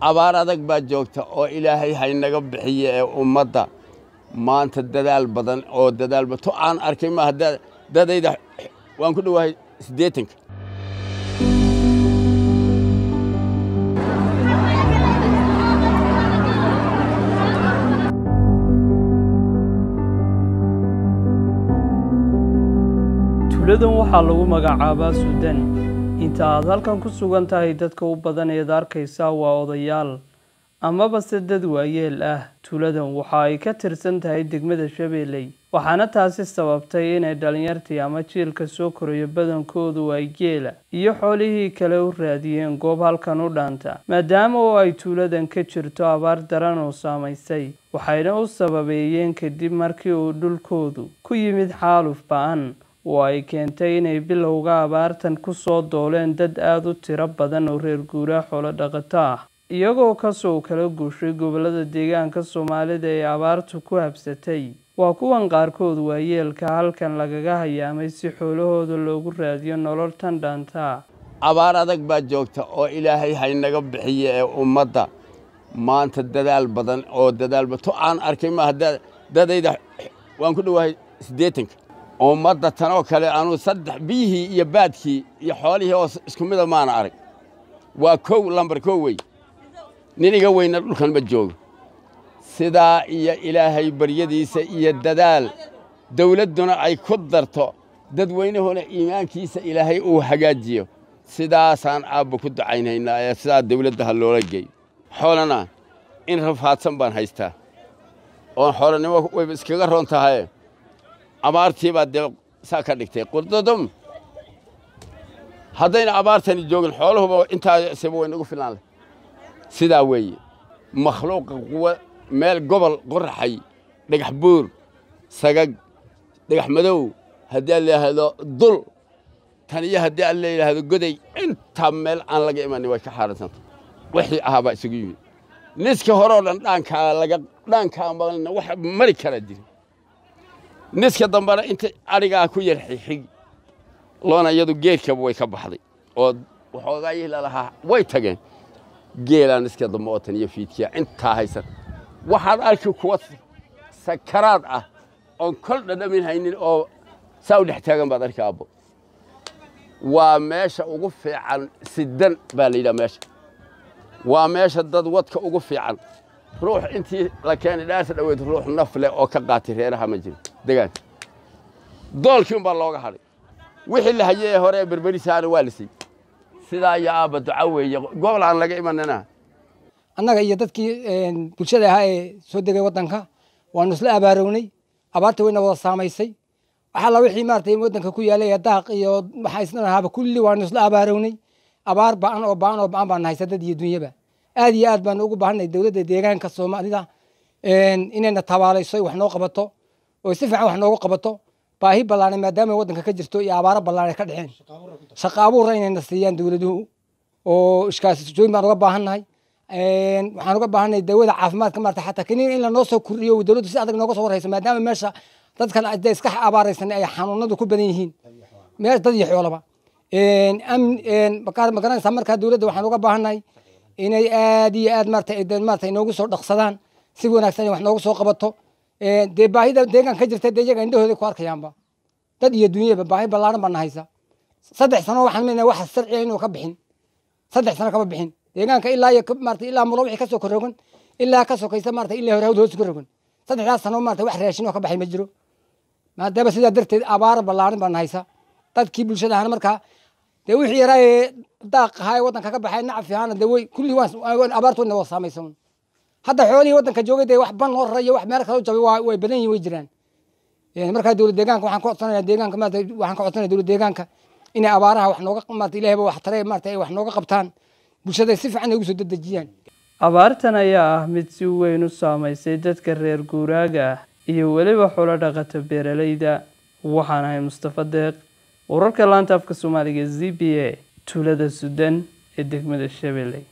abaar adag baa joogta oo ilaahay haynaga bixiye ee ummadda maanta dadaal badan oo dadaal badan to aan arkay maaha dadayda waan ku dhowahay siddeetanka tuuladan waxaa lagu magacaabaa suudan inta aad halkan ku sugan tahay dadka u badan eed arkaysaa waa odayaal amaba se dad waayeel ah tuuladan waxa ay ka tirsan tahay degmada shabeelley waxaana taasi sababtay inay dhallinyartii ama jiilka soo korayo badankoodu ay geela iyo xoolihii kale u raadiyeen goob halkan u dhaanta maadaama oo ay tuuladan ka jirto abaar daran oo saamaysay waxayna u sababeeyeen kadib markii uu dhulkoodu ku yimid xaaluf ba-an oo ay keentay inay bilowga abaartan ku soo dooleen dad aada u tiro badan oo reer guuraa xoolo dhaqato ah iyagoo kasoo kala guushay gobollada deegaanka soomaalida ee abaartu ku habsatay waa kuwan qaarkood waayeelka halkan lagaga hayaamay si xoolahooda loogu raadiyo nolol tan dhaantaa abaar adag baa joogta oo ilaahay haynaga bixiye ee ummadda maanta dadaal badan oo dadaal badan to aan arkay maaha dadayda waan ku dhowahay siddeetanka ummadda tanoo kale anuu saddex biyihii iyo baadkii iyo xoolihii oo isku mida maana arag waa kow lambar kow wey nin iga weyna dhulkan ma joogo sidaa iyo ilaahay baryadiisa iyo dadaal dawladduna ay ku darto dadweynahuna iimaankiisa ilaahay uu hagaajiyo sidaasaan aabba ku ducaynhaynaa ee sidaa dawladda ha loola geeyo xoolana in rafaadsan baan haystaa oon xoolanimo wayba iskaga roon tahaye abaartii baa dee saa ka dhigtay qurdudum haddayna abaartani joogin xoolahuba intaasiba waynagu filaan leh sidaa weeye makhluuqa quwa meel gobol qoraxay dhagax buur sagag dhagax madow haddii aan layidhaahdo dul tan iyo haddii aan layidhaahdo goday intaa meel aan laga imanin way ka xaaransanta wixii ahaa baa isugu yimid niska horeo dhan dhaankaa laga dhaankaa maqlina wax mari karaa jiri niska dambena inta adhigaa ku yar xixig loona iyadu geedkaba way ka baxday oo waxoogaayii lalahaa way tageen geelaa niska dambe oo tan iyo fiidkiya intaa haysan waxaad arki kuwa sakaraad ah oon kol dhadhamin haynin oo saa u dhex taagan baad arki aabbo waa meesha ugu fiican sidan baa la yidhaha meesha waa meesha dad wadka ugu fiican ruux intii la keenay dhaarta dhoweyd ruux naf leh oo ka qaatay reeraha ma jiro degaanka doolkii un baa looga hadhay wixii la hayey ee hore ee berberisaana waa la siiyey sidaa iyo aabba duca weeye gobol aan laga imanina annaga iyo dadkii bulshada ahaa ee soo degay waddanka waanu isla abaarownay abaartii wayna wada saamaysay waxalla wixii maaragtay waddanka ku yaalay daaq iyo waxaa isna ahaaba kulli waanu isla abaarownay abaar ba'an oo ba'an oo ba'an baan haysa dad iyo dunyaba aad iyo aad baanu ugu baahanay dowladda deegaanka soomaalida inayna tabaalayso wax noo qabato oo si fiican wax noogu qabato baahi ballaaran maadaama waddanka ka jirto iyo abaaro ballaaran ka dhexeen shaqo abuurra inayna siiyaan dowladuhu oo iskaasjooyin baan uga baahannahay waxaan uga baahannahay dawada caafimaadka maarata xataa kaniin in lanoo soo kordhiyo dowladdu si adag nooga soo warhayso maadaama meesha dadkan dee iska abaaraysan ay xanuunadu ku badan yihiin meel dad iyo xoolaba magaranaysaa markaa dowladda waxaan uga baahannahay inay aad iyo aad maarata maarata inoogu soo dhaqsadaan si wanaagsan wax noogu soo qabato dee baahida deegaan ka jirta dee iyaga indhahooda ku arkayaanba dad iyo dunyaba baahi ballaaran baan haysa saddex sano waxaan meenahay wax sharciya inuu ka bixin saddex sano kama bixin deegaanka ilaa iyo maarata ilaa mulo wixii kasoo korogan ilaa ka sokaysa maarata ilaa hore hawd hoos ka rogan saddexdaas sano maarata wax raashin oo ka baxay ma jiro maadaama sidaa darteed abaar ballaaran baan haysa dadkii bulshada ahana markaa dee wixii yaraa ee daaq ahaa ee waddanka ka baxay nacfi ahaana dee way kulli waan abaartu wayna wada saamaysa hadda xoolihii waddanka joogay dee wax ban loo rarayo wax meel kale u jabay way badan yihin way jiraan markaa dowlad deegaanka waxaan ka codsanaya deegaanka maarata waxaan ka codsanaya dowlad deegaanka inay abaaraha wax nooga maarata ilaahayba wax tare maarata ay wax nooga qabtaan bulshada si fiican ay ugu soo dedejiyaan abaartan ayaa ah mid si weyn u saamaysay dadka reer guuraaga ah iyo weliba xulo dhaqata beeralayda waxaan ahay mustafa deeq wararka laanta afka soomaaliga z b a tuulada sudan ee degmada shabeelley